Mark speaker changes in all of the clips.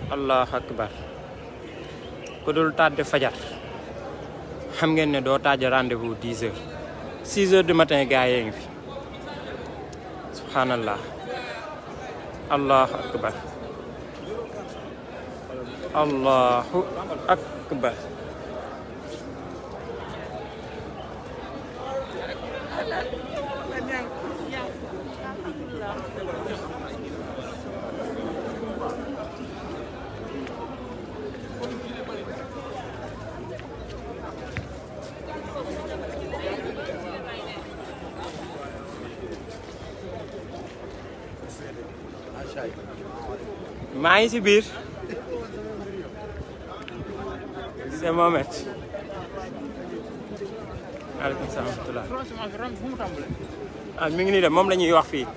Speaker 1: allahu akbar ku dul tàdde fajar xam ngeen ne doo tàjj rendez-vous 10 heures 6 heures du matin gars yee ngi fi subhanallah allahu akbar allahu akbar maa ngi si biir c'est Mohamed maaleykum salaam wa rahmatulah ah mi ngi nii de moom la ñuy wax fii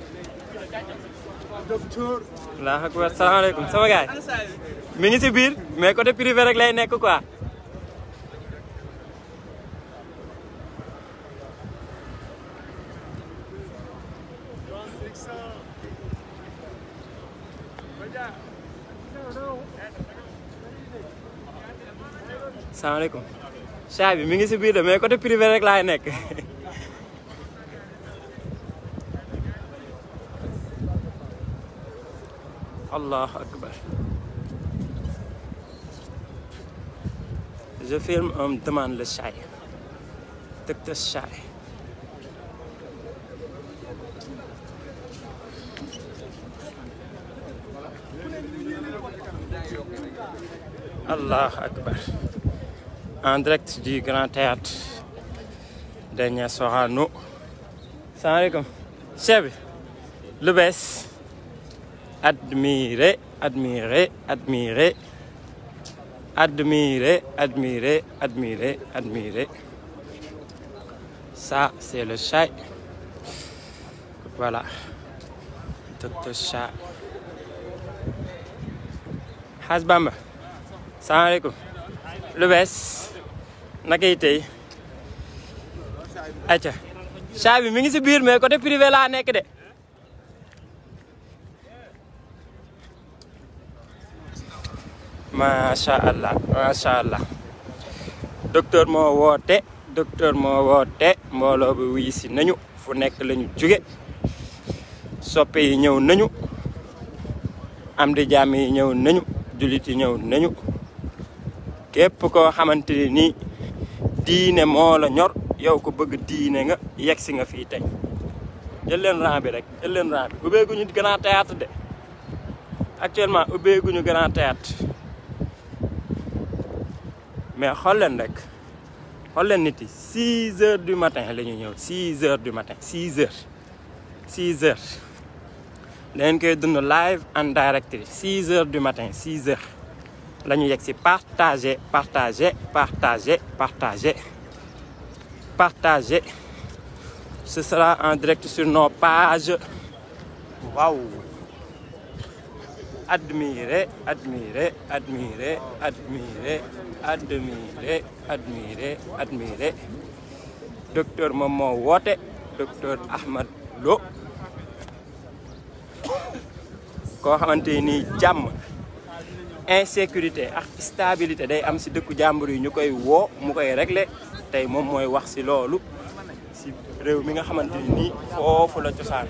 Speaker 1: allahu akbar salaamaaleykum sama gaay mi ngi si biir mais côté privé rek lay nekk quoi salaamaaleykum chat bi mi ngi si biir de mais côté privé rek laay nekk allahu akbar je filme on me demande le chat docteur chat allahu akbar en direct du Grand Théâtre Daniel Sorano salaamaaleykum chef bi lu bees admirer admirer admirer admirer admirer admirer admirer ça c'est le chat voilà docteur chat Xaas Bamba salaamaaleykum lu bees naka yi tey acca chat bi mi ngi si biir mais côté privé laa nekk de macha allah macha allah docteur moo woote docteur moo woote mbooloo bi wuy si nañu fu nekk la ñu jóge soppe yi ñëw nañu am di jàmm yi ñëw nañu jullit yi ñëw nañu képp koo xamante ni nii diine moo la ñor yow ko bëgg diine nga yegg si nga fii tey jël leen rang bi rek jël leen rang bi ubbeeguñu grand théâtre de actuellement ubbeeguñu grand théâtre mais xool leen rek xool leen nit yi 6 heures du matin la ñu ñëw 6 heures du matin 6 heures 6 heures leen koy dund live en direct 6 heures du matin 6 heures la ñu yegg si partager partager partager partager partager ce sera en direct sur nos pages waaw admirer admirer admirer admirer admirer admirer admirer docteur moom moo woote docteur Ahmad Lo koo xamante ni jàmm insécurité ak stabilité day am si dëkku jàmbur yi ñu koy woo mu koy régler tey moom mooy wax si loolu si réew mi nga xamante ni nii foofu la cosaan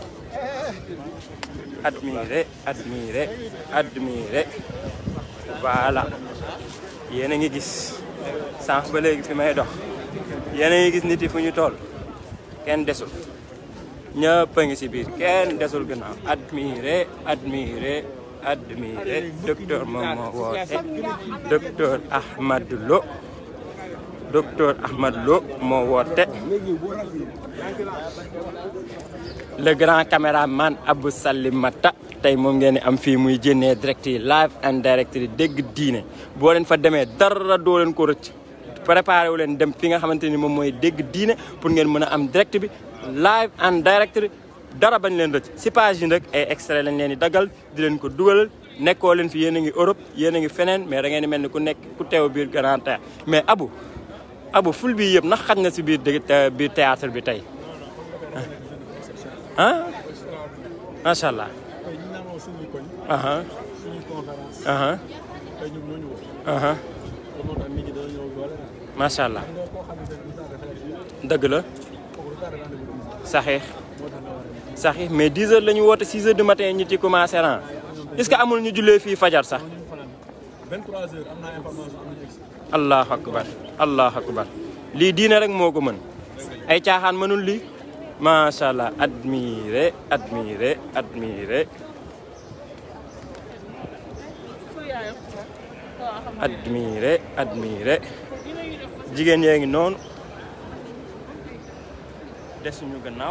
Speaker 1: admirer admirer admirer voilà yéen a ngi gis sànq ba léegi fi may dox yéen a ngi gis nit yi fu ñu toll kenn desul ñëpp a ngi si biir kenn desul gannaaw admirer admirer admirer docteur moom moo woote docteur Ahmad Lo docteur Ahmad Lo moo woote le grand caméraman Abou Salimata tey moom ngeen di am fii muy jénnee direct yi live and direct yi dégg diine boo leen fa demee dara doo leen ko rëcc préparé wu leen dem fi nga xamante ni moom mooy dégg diine pour ngeen mën a am direct bi live and direct dara bañ leen rëcc si page yi nag ay extrait lañ leen di daggal di leen ko dugalal nekkoo leen fi yéen a ngi Europe yéen a ngi feneen mais da ngeen di mel ni ku nekk ku teew biir Grand Théâtre mais Abou Abou ful bi yëpp ndax xaj na si biir dégg biir théâtre bi tey ah macha allah. aha
Speaker 2: conférence.
Speaker 1: aha
Speaker 2: tey ñun ñoo ñu woo.
Speaker 1: aha
Speaker 2: loolu moo tax nit ñi dañoo ñëw doole daal.
Speaker 1: macha allah
Speaker 2: xam nga koo xamante ne du tardé xale bi
Speaker 1: dëgg la
Speaker 2: kooku du tardé rendez-vous bi.
Speaker 1: saxiix
Speaker 2: moo tax nga war a dem.
Speaker 1: saxiix mais 10 heures la ñu woote 6 heures du matin ñu ci commencé ran est-ce que amul ñu jullee fii fajar sax
Speaker 2: ñu ngi fanaan 23 heures am naa information am nañu egsi.
Speaker 1: allahu akbar allahu akbar lii diine rek moo ko mën ay caaxaan mënul lii macha allah admiré admiré admiré admiré admiré jigéen yee ngi noonu desuñu gannaaw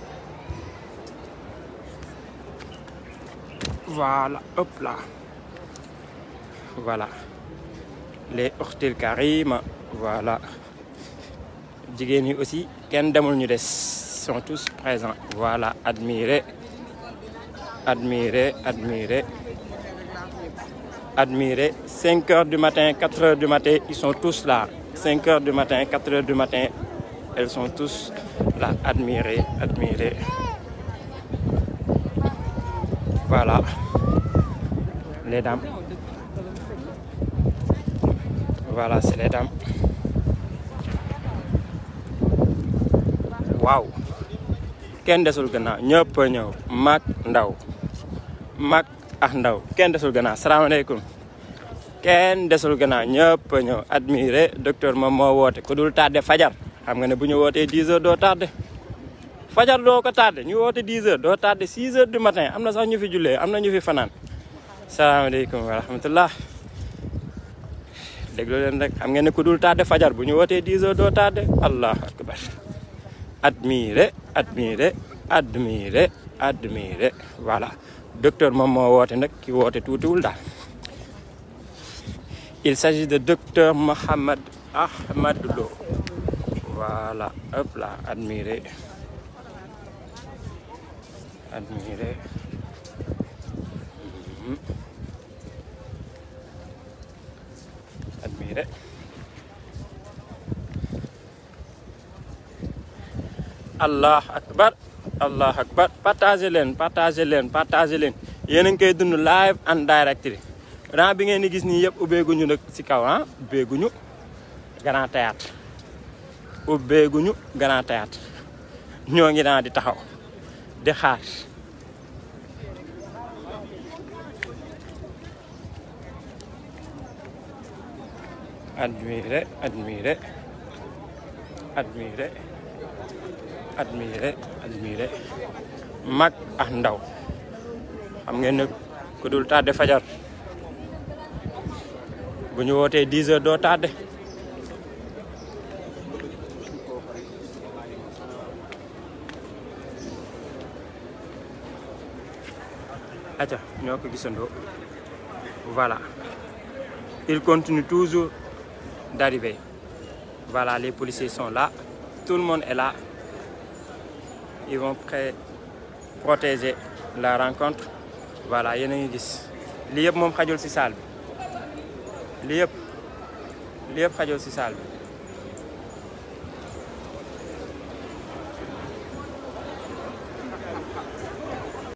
Speaker 1: voilà hop là voilà les uxtil karima voilà jigéen yi aussi kenn demul ñu des sont tous présents voilà admiré admiré admiré admiré 5 heures du matin 4 heures du matin ils sont tous là 5 heures du matin 4 heures du matin elles sont tous là admiré admiré voilà les dames voilà c'est les dames waaw kenn desul gannaaw ñëpp a ñëw mag ndaw mag ak ndaw kenn desul gannaaw salaamaaleykum kenn desul gannaaw ñëpp a ñëw admiré docteur moom moo woote ku dul tardé fajar xam nga ne bu ñu wootee 10 heures doo tardé fajar doo ko tardé ñu woote 10 heures doo tardé 6 heures du matin am na sax ñu fi jullee am na ñu fi fanaan salaamaaleykum wa rahmatullah déglu leen rek xam ngeen ne ku dul tardé fajar bu ñu wootee 10 heures doo tardé allahu akbar admiré admiré admiré admiré voilà docteur moom moo woote nag ki woote tuutiwul daal il s'agit de docteur Mohamed Ahmad Lo voilà hop là admiré admiré Mhm. admiré allah akbar allah akbar partagé leen partagé leen partagé leen yéen a ngi koy dund live and direct ran bi ngeen di gis nii yëpp ubbeeguñu nag si kaw ah ubbeeguñu grand théâtre ubbeeguñu grand théâtre ñoo ngi daan di taxaw di xaar admiré admiré admiré admiré admiré mag ak ndaw xam ngeen ne ku dul tardé fajar bu ñu wootee 10 heures doo tardé aca ñoo ko gisandoo voilà il continue toujours d'arriver voilà les policiers sont là tout le monde est là ils vont pré protéger la rencontre voilà yéen a ngi gis lii yëpp moom xajul ci salle bi lii yëpp lii yëpp xajul ci salle bi